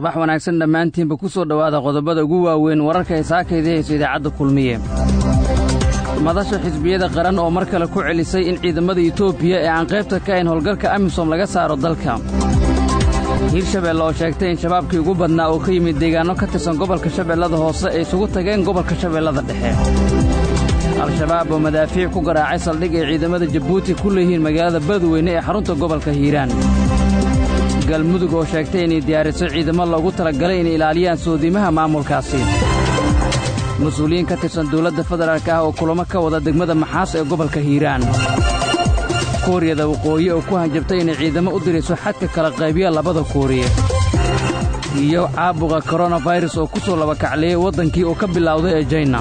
subax wanaagsan dhammaantiinba ku soo dhowaada qodobada ugu waaweyn wararka ay saakayda hayso idaacadda kulmiye madasha xisbiyada qaran oo mar kale ku celisay in ciidamada etoobiya ee aan qaybta ka ahayn howlgalka amisom laga saaro dalka hiirshabeelle oo sheegtay in shabaabkii ugu badnaa oo ka yimid deegaanno ka tirsan gobolka shabeellada hoose ay isugu tageen gobolka shabeellada dhexe al-shabaab oo madaafiic ku garaacay saldhig ay ciidamada jabuuti ku leeyihiin magaalada badweyne ee xarunta gobolka hiiraan galmudug oo sheegtay inay diyaariso ciidamo loogu talagalay inay ilaaliyaan soodiimaha maamulkaasi mas-uuliyiin ka tirsan dawladda federaalk ah oo kulamo ka wada degmada maxaas ee gobolka hiiraan kuuriyada waqooyi oo ku hanjabtay inay ciidamo u dirayso xadka kala qaybiya labada kuuriye iyo caabuqa koronafayras oo ku soo labakacleeyey waddankii uu ka bilowday ee jayna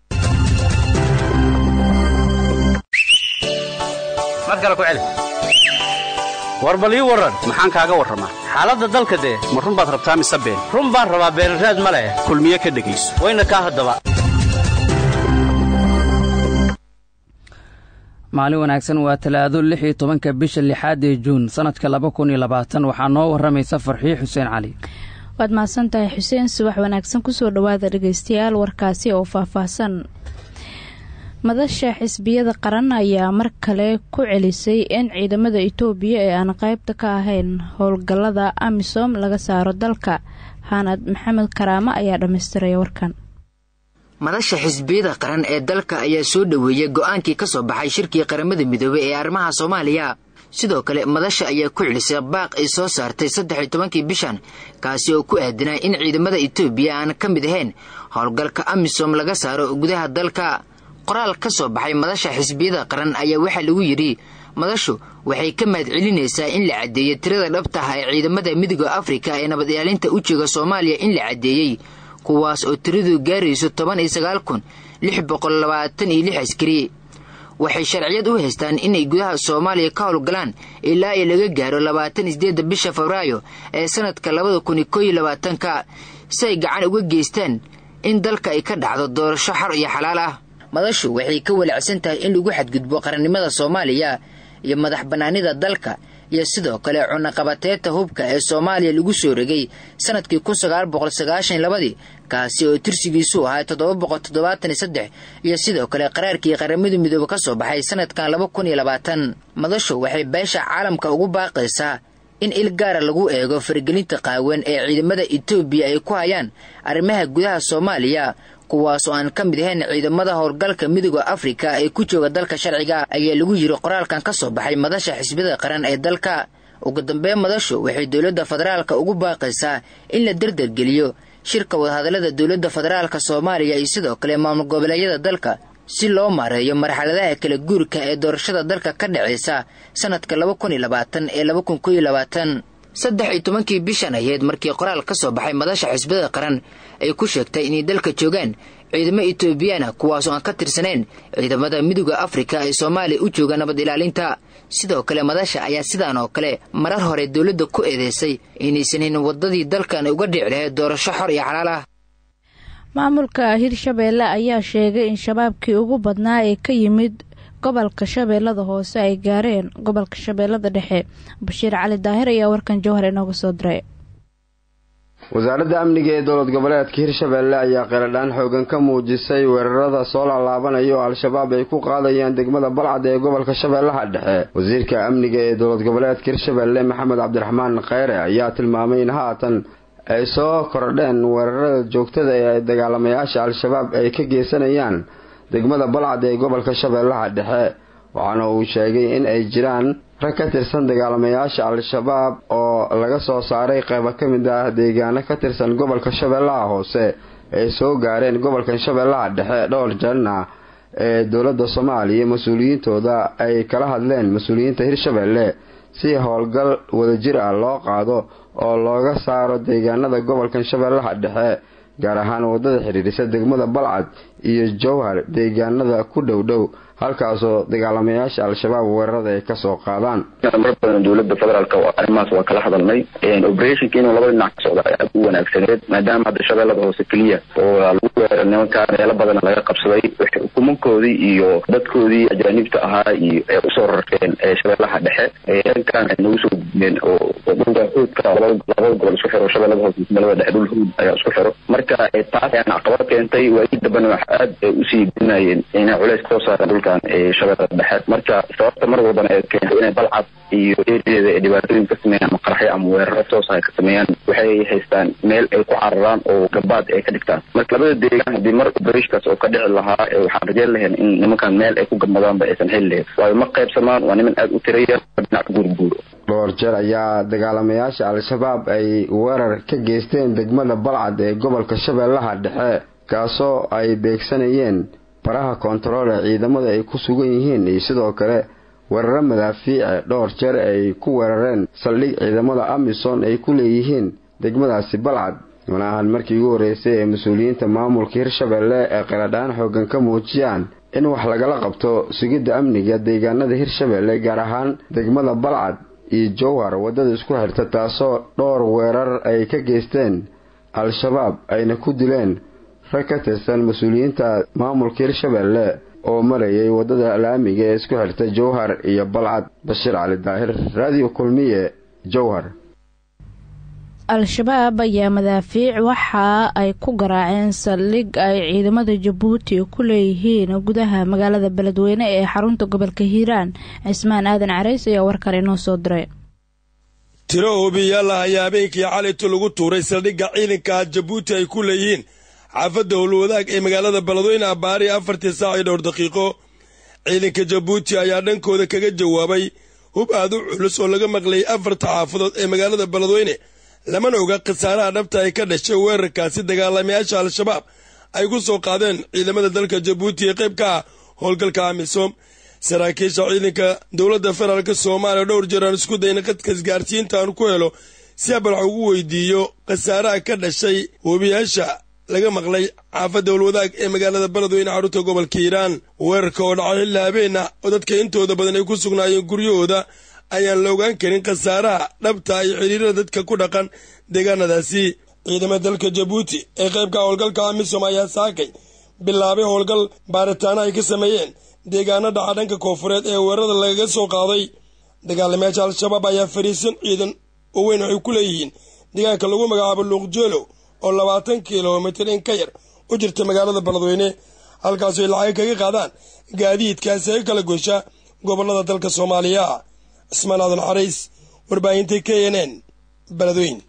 war bal ii warran maxaan kaaga warramaa xaaladda dalka dee ma run baad rabtaa mise been run baan rabaa beenraad ma leh kulmiye ka dhegayso wayna kaa haddaba maalin wanaagsan waa talaado lix iyo tobanka bisha lixaad ee juun sannadka laba kun iyo labaatan waxaa noo warramaysa farxiyo xuseen cali waad mahadsan tahay xuseen subax wanaagsan kusoo dhowaada dhegaystayaal warkaasi oo faahfaahsan madasha xisbiyada qaran ayaa mar kale ku celisay in ciidamada itoobiya ee aan qaybta ka ahayn howlgallada amisom laga saaro dalka xaanad maxamed karaamo ayaa dhammaystiraya warkan madasha xisbiyada qaran ee dalka ayaa soo dhoweeyey go'aankii ka soo baxay shirkii qaramada midoobey ee arrimaha soomaaliya sidoo kale madasha ayaa ku celisay baaq ay soo saartay saddex iyo tobankii bishan kaasi oo ku aadanaa in ciidamada itoobiya aan ka mid ahayn howlgalka amisom laga saaro gudaha dalka qoraal ka soo baxay madasha xisbiyada qaran ayaa waxaa lagu yidhi madashu waxay ka mahad celinaysaa in la caddeeyey tirada dhabtaha ee ciidamada midooda afrika ee nabad ilaalinta u jooga soomaaliya in la caddeeyey kuwaas oo tiradu gaarayso toban iyo sagaal kun lix boqol labaatan iyo lix askari waxay sharciyad u haystaan inay gudaha soomaaliya ka howlgalaan ilaa iyo laga gaaro labaatan isdeedda bisha febraayo ee sanadka labada kun iyo koo iyo labaatanka si ay gacan uga geystaan in dalka ay ka dhacdo doorasho xor iyo xalaal ah madashu waxay ka walacsan tahay in lagu xadgudbo qarannimada soomaaliya iyo madax bannaanida dalka iyo sidoo kale cunaqabateeta hubka ee soomaaliya lagu soo regay sanadkii kun sagaal boqol sagaashan labadii kaasi oo tirsigiisu ahaa toddoba boqol toddobaatan iyo saddex iyo sidoo kale qaraarkii qaramada midoobe ka soo baxay sanadkan laba kun iyo labaatan madashu waxay beesha caalamka ugu baaqaysaa in il gaara lagu eego faragelinta qaawan ee ciidamada etoobiya ay ku hayaan arrimaha gudaha soomaaliya kuwaasoo aan ka mid ahayn ciidamada howlgalka midooda afrika ee ku jooga dalka sharciga ayaa lagu yiri qoraalkan ka soo baxay madasha xisbiyada qaran ee dalka ugu dambeyn madashu waxay dowladda federaalka ugu baaqaysaa in la dardargeliyo shirka wadahadallada dowladda federaalka soomaaliya iyo sidoo kale maamul goboleedyada dalka si loo maareeyo marxaladaha kala guurka ee doorashada dalka ka dhacaysa sanadka laba kun iyo labaatan ee laba kun koo iyo labaatan saddex iyo tobankii bishan aheyd markii qoraal ka soo baxay madasha xisbiyada qaran ay ku sheegtay inay dalka joogaan ciidamo etoobiyaana kuwaasoo aan ka tirsanayn ciidamada midooda afrika ee soomaaliya u jooga nabad ilaalinta sidoo kale madasha ayaa sidaan oo kale marar hore dowladda ku eedeysay inaysan hayn waddadii dalkan uga dhici lahayd doorasho xor iyo xalaal ah maamulka hirshabeelle ayaa sheegay in shabaabkii ugu badnaa ee ka yimid gobolka shabeellada hoose ay gaareen gobolka shabeellada dhexe bashiir cali daahir ayaa warkan jowhar inooga soo diray wasaaradda amniga ee dowlad goboleedka hirshabeelle ayaa qeeladhaan xoogan ka muujisay weerarada soo laalaabanaya oo al-shabaab ay ku qaadayaan degmada balcad ee gobolka shabeellaha dhexe wasiirka amniga ee dowlad goboleedka hirshabeelle maxamed cabdiraxmaan kheyre ayaa tilmaamay in haatan ay soo kordheen weerarada joogtada ee dagaalamayaasha al-shabaab ay ka geysanayaan degmada balcad ee gobolka shabeellaha dhexe waxaana uu sheegay in ay jiraan rag ka tirsan dagaalamayaasha al-shabaab oo laga soo saaray qeybo ka mid ah deegaano ka tirsan gobolka shabeellaha hoose ay soo gaareen gobolkan shabeellaha dhexe dhowr jarna ee dowladda soomaaliya mas-uuliyiintooda ay kala hadleen mas-uuliyiinta hirshabeelle si howlgal wadajir ah loo qaado oo looga saaro deegaanada gobolkan shabeellaha dhexe gaar ahaan wadada xidhiirisa degmada balcad iyo jowhar deegaanada ku dhowdhow halkaasoo dagaalamayaasha al-shabaab weerarada ay kasoo qaadaan mar badan dowlada federaalk arrimahaas waa kala hadalnay operationka inuu labada dhinac ka socda aad u wanaagsaneed maadaama hadda shabeellada hoose keliya oo lagu weeray nimankaa meelo badan laga qabsaday waxay ukumankoodii iyo dadkoodii ajaanibta ahaa iyo ay usoo rarteen shabeellaha dhexe dhankan ay nagu soo gudbeen oo dhulka xuudka labada gobol isku xiro shabeellada hoose ismalada dhexe dhul xuud ayaa isku xiro marka taas ayaan caqabad keentay waagii dambena wax aad usii dinayeen inay culeys kasoo saareen dhulkan shabeellada dhexe marka sababta mar walbana ay keentay inay balcad iyo erideeda ay dhibaatooyin ka sameeyaan ama qaraxyo ama weeraro toos ay ka sameeyaan waxay haystaan meel ay ku cararaan oo gabaad ay ka dhigtaan marka labada deegaan haddii mar obereshkaas oo ka dhici lahaa waxaan rajeyn lahayn in nimankan meel ay ku gabmadaanba aysan heli lahayn waayo ma qaybsamaan waa niman aada u tiraya dhinac guurguuro dhowr jeer ayaa dagaalamayaasha al-shabaab ay weerar ka geysteen degmada balcad ee gobolka shabeellaha dhexe kaasoo ay beegsanayeen baraha koontarool ee ciidamada ay ku sugan yihiin iyo sidoo kale weeraro madaafiice dhowr jeer ay ku weerareen saldhig ciidamada amisom ay ku leeyihiin degmadaasi balcad mana ahan markii ugu horreysay ee mas-uuliyiinta maamulka hirshabeelle ee qaladhaan xooggan ka muujiyaan in wax lagala qabto sugidda amniga deegaanada hirshabeelle gaar ahaan degmada balcad iyo jowhar waddada isku xirta taasoo dhowr weerar ay ka geysteen al-shabaab ayna ku dileen rag ka tirsan mas-uuliyiinta maamulka hirshabeelle oo marayay waddada laamiga ee isku xirta jowhar iyo balcad bashiir cali daahir raadiyo kulmiye jowhar al-shabaab ayaa madaafiic waxa ay ku garaaceen saldhig ay ciidamada jabuuti ku leeyihiin gudaha magaalada beledweyne ee xarunta gobolka hiiraan cismaan aadan carays ayaa warkan inoo soo diray tiro oobiyaal ah ayaa habeenkii calayto lagu tuuray saldhigga ciidanka jabuuti ay ku leeyihiin xaafadda howlwadaag ee magaalada beledweyne abbaari afartii saac iyo dhowr daqiiqo ciidanka jabuuti ayaa dhankooda kaga jawaabay hub aad u culus oo laga maqlayay afarta xaafadood ee magaalada beledweyne lamana oga khasaaraha dhabta ay ka dhashay weerarkaasi dagaalamayaasha al-shabaab ay ku soo qaadeen ciidamada dalka jabuuti ee qayb ka ah howlgalka amisom saraakiisha ciidanka dowladda federaalk soomaaliya dhowr jeer aan isku dayna qadka isgaarsiinta aan ku helo si abalax ugu weydiiyo khasaaraha ka dhashay webiyaasha laga maqlay xaafadda howlwadaag ee magaalada beledweyne xarunta gobolka hiiraan weerarka oo dhacay xilli habeenna oo dadka intooda badan ay ku sugnaayeen guryahooda ayaan la ogaan karin khasaaraha dhabta iyo xidhiirada dadka ku dhaqan deegaanadaasi ciidamada dalka jabuuti ee qaybka howlgalka amisom ayaa saakay bilaabay howlgal baaritaano ay ka sameeyeen deegaano dhaca dhanka koofureed ee weerarada lagaga soo qaaday dagaalamayaasha al-shabaab ayaa fariisan ciidan oo weyn waxay ku leeyihiin deegaanka lagu magacaabo luuqjeelow oo labaatan kilomitir in ka yar u jirta magaalada beledweyne halkaasoo ay lacag kaga qaadaan gaadiidkaasi ay kala gosha gobollada dalka soomaaliya cismaan aadan xarays warbaahinta k n n beledweyn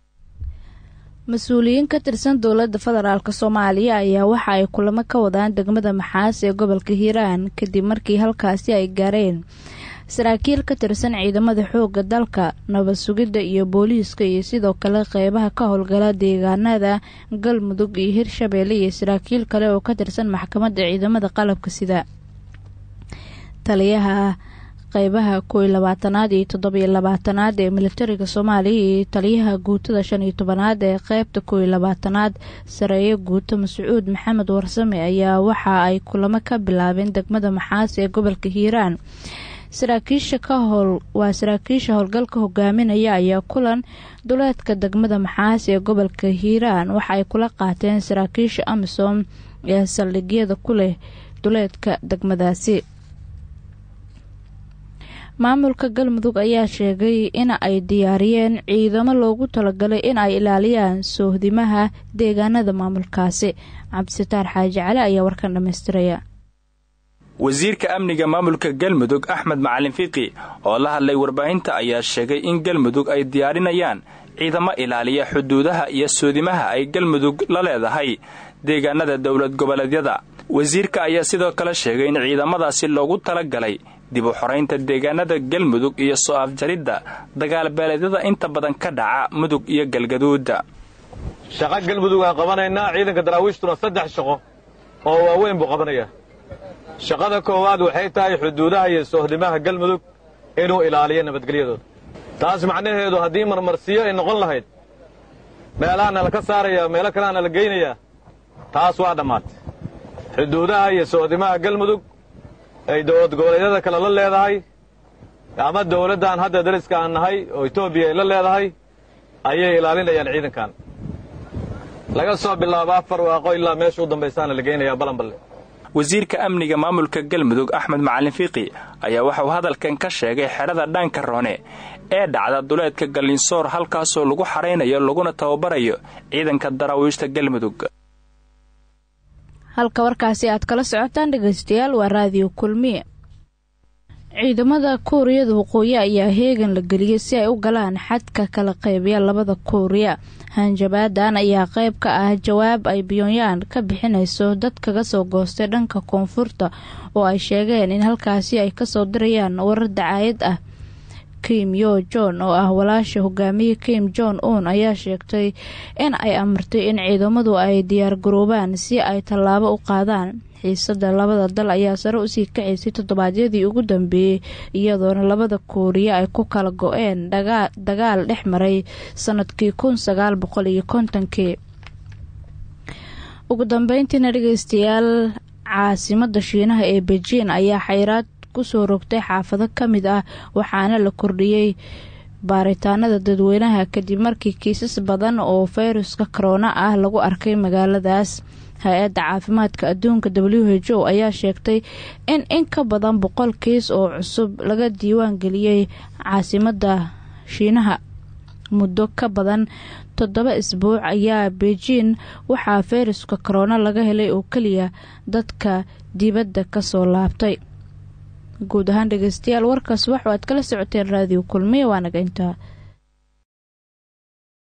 mas-uuliyiin ka tirsan dowladda federaalk soomaaliya ayaa waxa ay kulamo ka wadaan degmada maxaas ee gobolka hiiraan kadib markii halkaasi ay gaareen saraakiil ka tirsan ciidamada xoogga dalka nabad sugidda iyo booliiska iyo sidoo kale qeybaha ka howlgala deegaanada galmudug iyo hirshabeelle iyo saraakiil kale oo ka tirsan maxkamadda ciidamada qalabka sida taliyaha qeybaha kooiyo labaatanaad iyo toddobiyo labaatanaad ee militariga soomaaliya iyo taliyaha guutada shan iyo tobanaad ee qeybta kooiyo labaatanaad sareeyo guuto mascuud maxamed warsame ayaa waxa ay kulamo ka bilaabeen degmada maxaas ee gobolka hiiraan saraakiisha ka howl waa saraakiisha howlgalka hogaaminaya ayaa kulan duleedka degmada maxaas ee gobolka hiiraan waxa ay kula qaateen saraakiisha amisom ee saldhigyada ku leh duleedka degmadaasi maamulka galmudug ayaa sheegay in ay diyaariyeen ciidamo loogu talagalay in ay ilaaliyaan soohdimaha deegaanada maamulkaasi cabdisitaar xaaji cali ayaa warkan dhammaystiraya wasiirka amniga maamulka galmudug axmed macalin fiqi oo la hadlay warbaahinta ayaa sheegay in galmudug ay diyaarinayaan ciidamo ilaaliya xuduudaha iyo soodimaha ay galmudug la leedahay deegaanada dowlad goboleedyada wasiirka ayaa sidoo kale sheegay in ciidamadaasi loogu talagalay dib u xoraynta deegaanada galmudug iyo soo afjaridda dagaalbeeleedyada inta badan ka dhaca mudug iyo galgaduuda shaqo galmudug aan qabanaynaa ciidanka daraawiishtuna saddex shaqo oo waaweyn buu qabanayaa shaqada koowaad waxay tahay xuduudaha iyo soohdimaha galmudug inuu ilaaliyo nabadgelyadooda taas macnaheedu haddii marmarsiyo ay noqon lahayd meelahaana la ka saarayaa meelo kaleana la geynayaa taas waa dhammaatay xuduudaha iyo soohdimaha galmudug ay dowlad goboleedyada kale la leedahay ama dowladdan hadda dariska aan nahay oo etoobiya ay la leedahay ayay ilaalinayaan ciidankan laga soo bilaabo afar waaqo ilaa meesha u dambaysaana la geynayaa balanballe wasiirka amniga maamulka galmudug axmed macalin fiiqi ayaa waxauu hadalkan ka sheegay xedhada dhaanka roone ee dhacda duleedka gallinsoor halkaasoo lagu xaraynayo laguna tababarayo ciidanka daraawiishta galmudug halka warkaasi aad kala socotaan dhegaystayaal waa raadiyo kulmiye ciidamada kuuriyada waqooyi ayaa heegan la geliyey si ay u galaan xadka kala qeybiya labada kuuriya hanjabaadan ayaa qeyb ka ah jawaab ay pyongyang ka bixinayso dad kaga soo goostay dhanka koonfurta oo ay sheegeen in halkaasi ay kasoo dirayaan warar dacaayad ah kim yo jon oo ah walaasha hogaamiye kim jon un ayaa sheegtay in ay amartay in ciidamadu ay diyaargaroobaan si ay tallaabo u qaadaan xiisada labada dal ayaa sare usii kacaysay toddobaadyadii ugu dambeeyey iyadoona labada kuuriya ay ku kala go-een dagaal dhex maray sanadkii kun sagaal boqol iyo kontonkii ugu dambeyntiina dhegeystayaal caasimada shiinaha ee bejiin ayaa xayraad kusoo rogtay xaafado ka mid ah waxaana la kordhiyey baaritaanada dadweynaha kadib markii kiisas badan oo fayruska korona ah lagu arkay magaaladaas hay-adda caafimaadka adduunka w h o ayaa sheegtay in in ka badan boqol kiis oo cusub laga diiwaan geliyey caasimada shiinaha muddo ka badan toddoba isbuuc ayaa beijing waxaa fayruska korona laga helay oo keliya dadka dibadda kasoo laabtay guud ahaan dhegeystayaal warkaas waxu aad kala socoteen raadiyo kulmiya waa naga intaa